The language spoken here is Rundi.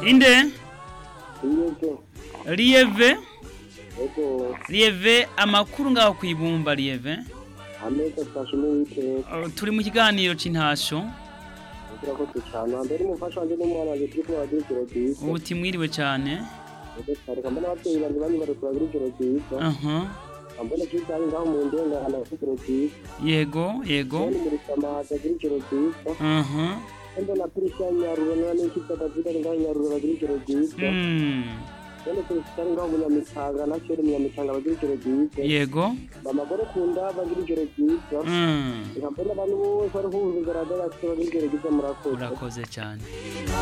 inde Iyeze. Lieve Ego. Lieve amakuru ngaho kwibumba Lieve Ameza twashimye witeka. Uh, turi mu kiganiro c'intasho Urakoze cyane. Mbere umufasha wanje n'umwana wanje turi kumwe bagira ijoro ryiza. uti mwiriwe cane Ego cyane. Kambona ababyeyi banje bari bari kubagira ijoro ryiza. aha Kambona cyita ari ngaho mu ndengana bafite ijoro ryiza. yego yego Mbona muri samaza agira ijoro ryiza. aha Mbona Prisha Nyaruro na n'ikita David ari ngaho Nyaruro bagira ijoro ryiza. mm. Mbona Prisha ari ngaho Munyamitanga na Chere Munyamitanga bagira ijoro ryiza. yego Bamagore kunda bagira ijoro ryiza. mm. Nkambona abantu bose bari kuvuza garagara bagira ijoro ryiza murakoze. urakoze cyane